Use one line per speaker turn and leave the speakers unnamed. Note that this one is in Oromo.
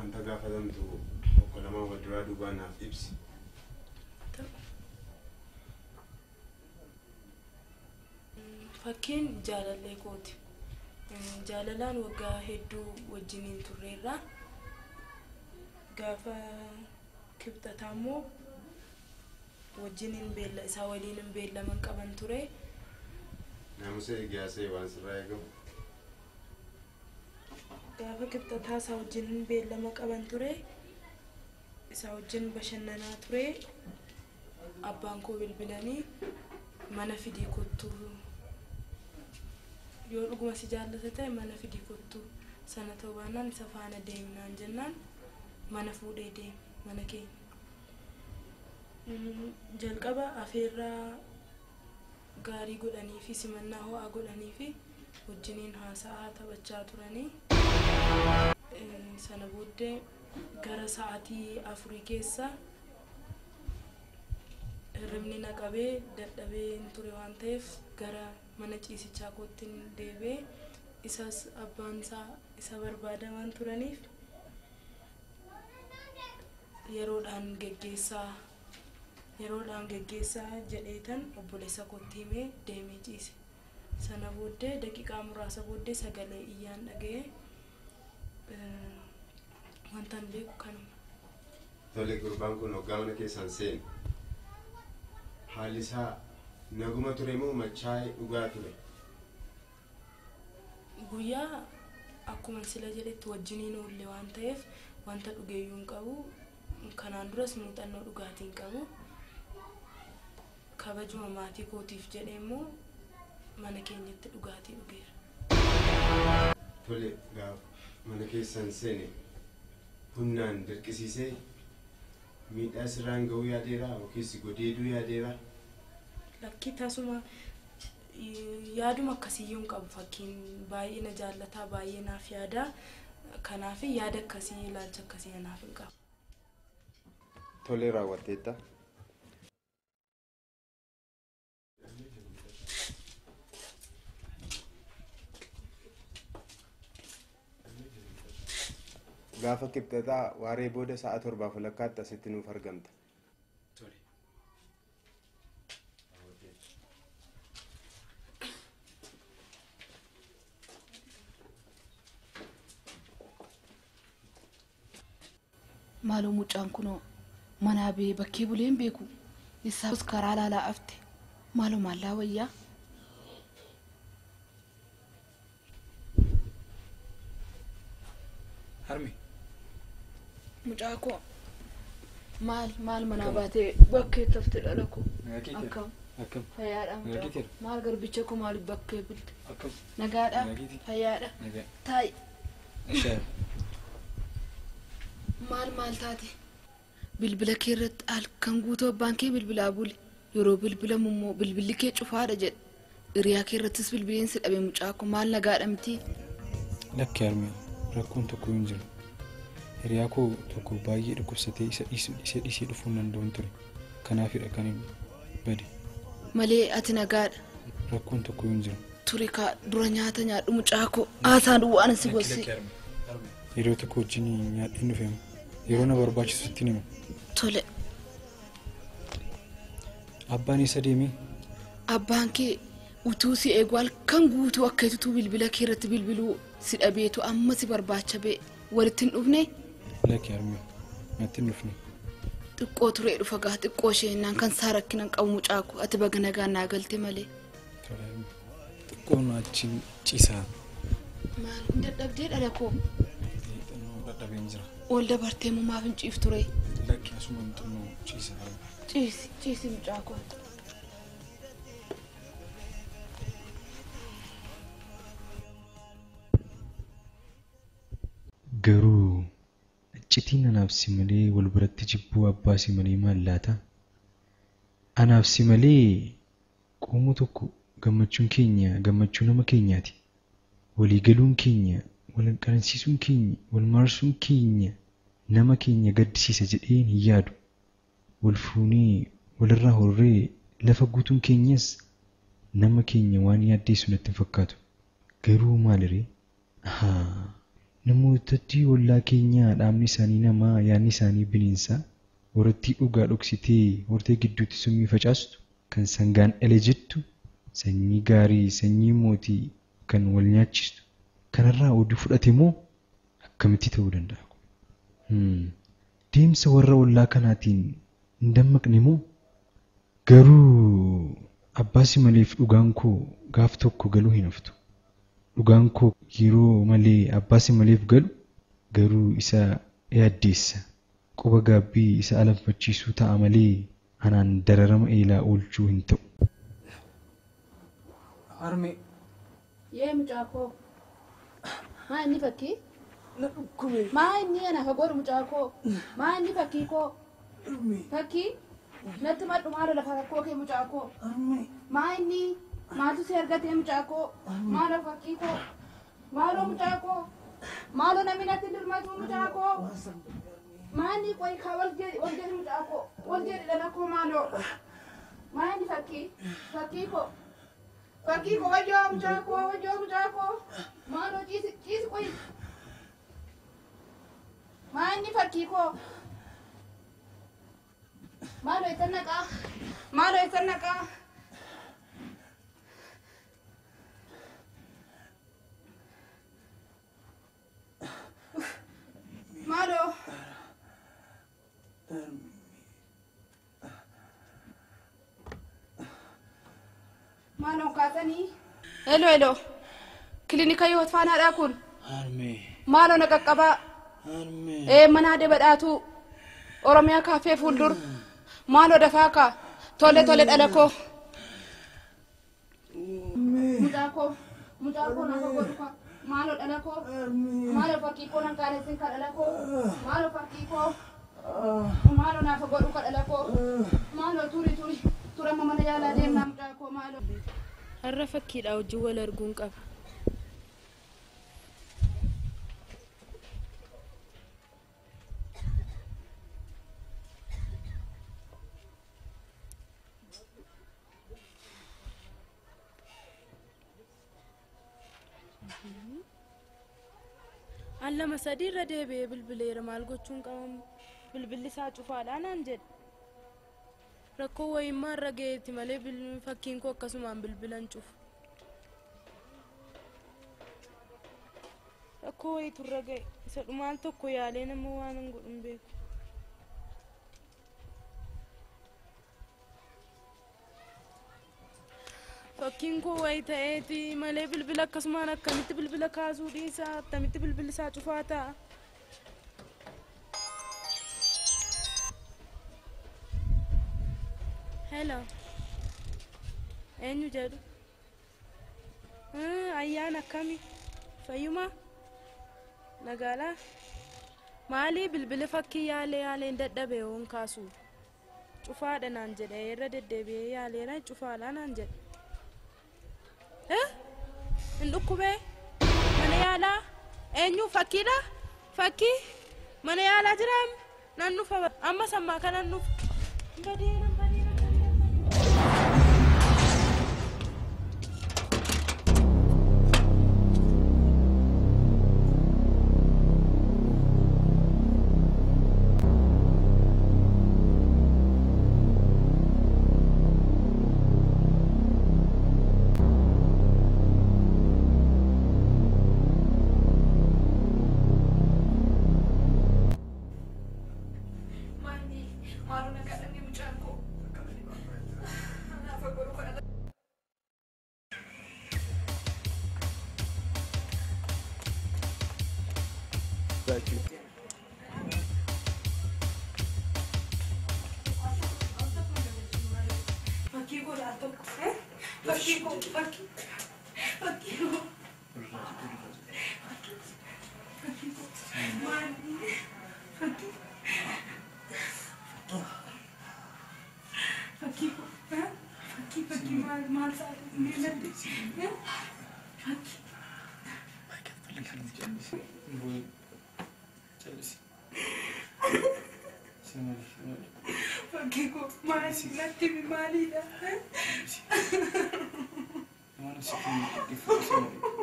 wanta gaafatamtu tokko lamaan wal duraa duubaa naaf ibsi.
Fakkiin jaalallee kooti. Jaalalaan waggaa hedduu wajjiniin turreerra. Gaafa kibxataa immoo wajjiniin beella isaa waliin beellaman qaban ture.
Naamusa eegiyaasee waan sirraa eegamu.
Gaafa kibxataa isaa wajjin beellama qaban ture. Isaa wajjin bashannanaa ture. Abbaan koo bilbilanii mana fidii kottuu yoo dhuguma si jaallata ta'e mana fidii kottuu sana ta'uu baannaan isa faana deemnaan jennaan mana fuudhee deeme mana keenya. Jalqaba afeerraa gaarii godhanii fi simannaa ho'aa godhanii fi wajjiniin haasa'aa taphachaa turanii. Sana booddee gara sa'aatii afurii keessa hirribni na qabee dadhabee ture waan ta'eef gara mana ciisichaa kootti deebi'ee isas abbaan isaa isa barbaada waan turaniif yeroodhaan geggeessaa yeroodhaan geggeessaa jedheetan obboleessa kootti himee deemee ciise. Sana booddee daqiiqaa muraasa booddee sagalee iyyaan dhaga'ee wantan beeku kanuma.
Tole gurbaan kun hoggaa mana keessaan seenu. Haalli isaa naguma ture moo machaa'ee dhugaa ture?
Guyyaa akkuma sila jedhetti wajjiniin oolle waan ta'eef wanta dhugeeyyuu hin qabu. Kanaan duras muuxannoo dhugaatii hin qabu. Kabajuma maatii kootiif jedhee immoo mana keenyatti dhugaatii dhugeera.
Tole gaaf mana keessaan seene humnaan dirqisiisee miidhaa sirraan ga'uu yaadeera yookiis godeeduu yaadeera.
Lakkii tasuma yaaduma akkasiyyuu hin qabu fakkiin baay'ee na jaallataa baay'ee naaf yaada. Kanaaf yaada akkasii ilaalcha akkasii naaf hin qabu.
Tole raawwatteetta. Gaafa kibxataa waaree booda sa'a torbaaf walakkaatti asitti nuuf argamta.
Maaloo mucaan kunoo manaa bee bakkee bulee hin beeku. Isaas karaa laalaa afte. Maaloo maallaa wayyaa.
Harmi.
Mucaa koo maal maal manaa baatee bakkee tafte dhala koo. Akkam
Akkam.
fayyaadha mucaa koo.
Nagaatii
Maal garbicha koo maaliif bakkee bulte?
Akkam.
Nagaadha
Nagaatii.
fayyaadha.
Nagaa.
Taa'i
Ishee.
maal maal taate? Bilbila kee irratti halkan guutuu abbaan kee bilbilaa bule. Yeroo bilbilamu immoo bilbilli kee cufaadha jedhe. Hiriyaa kee irrattis bilbileensi dhabe mucaa koo maal nagaadha miti?
Lakki harmi rakkoon tokko hin jiru. Hiriyaa koo tokko baay'ee dhukkubsatee isa dhiisu- isa dhiisee dhufuu hin danda'u ture. Kanaafidha kan hin bade.
Malee ati nagaadha.
Rakkoon tokko hin jiru.
Ture kaa dura nyaata nyaadhu mucaa koo. Haasaan duwwaan si gosse.
Yeroo tokko wajjin nyaadhiin dhufeema. Yeroo na barbaachisutti nima.
Tole
Abbaan isa deemee
abbaan kee utuu si eegu halkan guutuu akka itutuu bilbila kee irratti bilbiluu si dhabeetu amma si barbaacha bee walitti hin dhufne
lakki harmi natti hin dhufne.
xiqqoo turee dhufa gaa xiqqoo isheenaan kan isaa rakkinan qabu mucaa koo ati baga nagaan naa galte malee.
Tola, harmi. Xiqqoon achiin ciisaa.
Maal hin dadhabdee dhala koo
Xinnoo dadhabeen jira.
ol dabartee moo maaf hin ciif ture
Lakki asuma xinnoo ciisaa. harmi.
ciisi ciisi mucaa koo.
Garuu iccitiin anaaf si malee wal biratti jibbuu abbaa si malee maal laata? Anaaf si malee qomoo tokko gammachuun keenya gammachuu nama keenyaati. Waliigaluun keenya, wal qaransiisuun keenya, wal maarsuun keenya nama keenya gaddisiisa jedheen hin yaadu. Wal fuunee walirraa horree lafa guutuun keenyas nama keenya waan yaaddeessu natti hin fakkaatu. Garuu maaliree? Haa, namootatti ollaa keenyaa dhaabni isaanii namaa yaadni isaanii bineensaa horattii dhugaa dhoksitee hortee gidduutti summii facaastu kan sangaan dhale jettu sanyii gaarii sanyii mootii kan wal nyaachistu kanarraa oduu fudhate moo akkamitti ta'uu danda'a? Hmm. Deemsa warra ollaa kanaatiin hin dammaqne moo garuu abbaasi maleef dhugaan koo gaaf tokko galuu hin haftu. Dhugaan koo yeroo malee abbaasi maleef galu garuu isa yaaddeessa. Quba gaabbii isa alanfachiisuu ta'a malee anaan dararama eelaa oolchuu hin ta'u.
Harmee
Yee mucaa koo. Maa inni fakkii?
na dhukkube.
Maa inni ana fagoodhu mucaa koo? Maa inni fakkii koo?
Harmee.
Fakkii? Natti madhu maalo lafa rakkoo kee mucaa koo?
Harmee.
Maa inni? Maatu si argatee mucaa koo? Maalo fakkii koo? Maaloo mucaa koo? Maaloo namni natti dirmatu mucaa koo?
Waan sanbate harmee.
Maa inni qoyi kaa wal jedhi wal jedhi mucaa koo? Wal jedhi dhala koo maaloo? Maa inni fakkii? Fakkii koo? Fakkii koo wajjoo mucaa koo wajjoo mucaa koo? Maaloo ciisi ciisi qoyi. Maa inni fakkii koo? Maaloo itti naqaa? Maaloo itti naqaa? Maaloo?
Harmee.
Maaloo kaasanii? Hello hello. Kilinika yoo faanaadhaa kun?
Harmee.
Maaloo na qaqqabaa?
Harmee.
Ee mana adee badhaatu Oromiyaa kaaffee fuuldur maaloo dafaa kaa tole tole dhala koo. Mucaa koo mucaa koo naaf godhu kaa maaloo dhala koo
Harmee.
maaloo fakkii koo nan kaanessin ka dhala koo maaloo fakkii koo maaloo naaf godhu ka dhala koo maaloo turi turi turama mana yaalaa deemnaa mucaa koo maaloo.
Har'a fakkiidha wajjin wal arguun qaba. An lama sadii irra deebi'ee bilbileera maal gochuun qabamu bilbilli isaa cufaadha naan jedhe. Rakkoo wayimmaa irra ga'eetti malee bil- fakkiin koo akkasumaan bilbilan cufu. Rakkoo wayitu irra ga'e isa dhumaan tokko yaalee nama waan hin godhun beeku. Fakkiin koo wayi ta'eeti malee bilbila akkasumaan akkamitti bilbila kaasuu dhiisaa akkamitti bilbilli isaa cufaa ta'a. Hello. Eenyu jedhu? Ah, Ayyaana akkami? Fayyuma? Nagaalaa? Maalii bilbila fakkii yaalee yaalee hin dadhabe hoon kaasu? Cufaadha naan jedhe irra deddeebi'ee yaaleera cufaadha naan jedhe. Eh? Hin dhukkubee? Mana yaalaa? Eenyu fakkiidha? Fakkii? Mana yaalaa jiraam? Nan dhufa amma sammaa kanan dhufa. Badeera badeera badeera. Fakkii godhaa tokko. Fakkii koo fakkii. Fakkii koo. Fakkii koo. Maali? Fakkii. Fakkii koo. Fakkii fakkii maal maal sa'aatii meeladde? Fakkii. Fakkii koo maali natti himi maalidha?
Waan asitti